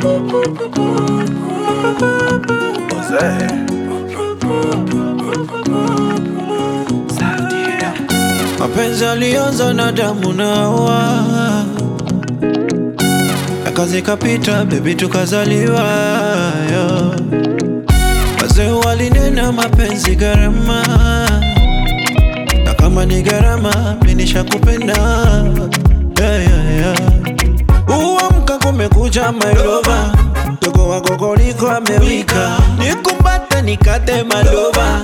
Mapenzi alianza na damu na Hawa, akazikapita bebi, tukazaliwa yo. Wazee walinena mapenzi gharama, na kama ni gharama, mimi nishakupenda yeah, yeah, yeah. Uamka kumekucha my lover, dogo wako koliko amewika, nikumbate nikate malova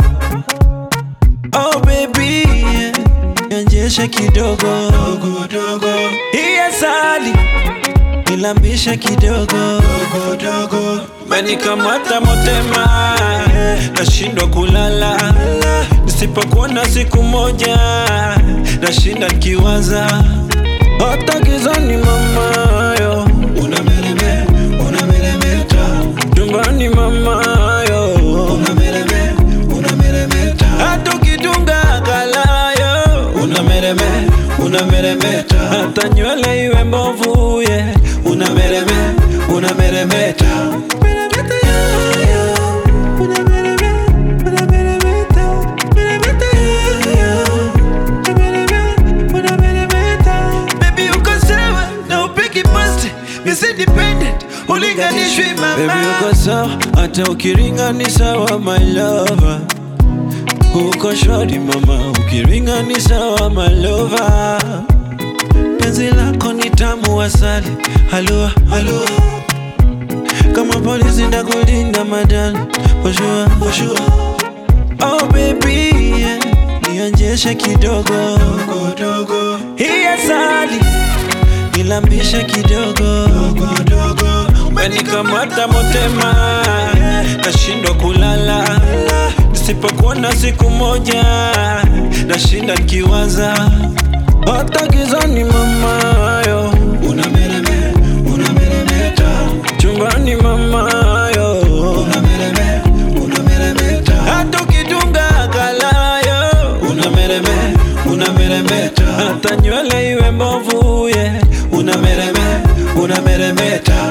Oh baby, nionyeshe kidogo dogo, hii asali nilambishe kidogo dogo, menikamata motema, nashindwa kulala nisipokuona siku moja, nashinda nikiwaza hata gizani mamayo, unamereme unameremeta chumbani mamayo, unamereme unameremeta hata ukidunga kalayo, unamereme unameremeta hata nywele iwe mbovu ye, unamereme unameremeta Meremeta yo, yo. Unamereme, unameremeta. Meremeta yo, yo. Unamereme, unameremeta. Baby uko sawa na upiki pasti Misi dependent ulinganishwi mama Baby uko sawa hata ukiringa ni sawa my lover Uko shwari mama ukiringa ni sawa my lover Penzi lako ni tamu asali halua halua kama polisi ndakulinda madani for sure, for sure. Oh baby yeah. Nionjeshe kidogo dogo, hii asali nilambishe kidogo dogo, umenikamata motema, nashindwa kulala nisipokuona siku moja, nashinda nikiwaza hata gizani mamayo, unamereme unameremeta chumbani mamayo, unamereme unameremeta hata ukidunga kalayo, unamereme unameremeta hata nywele iwe mbovu ye, unamereme unameremeta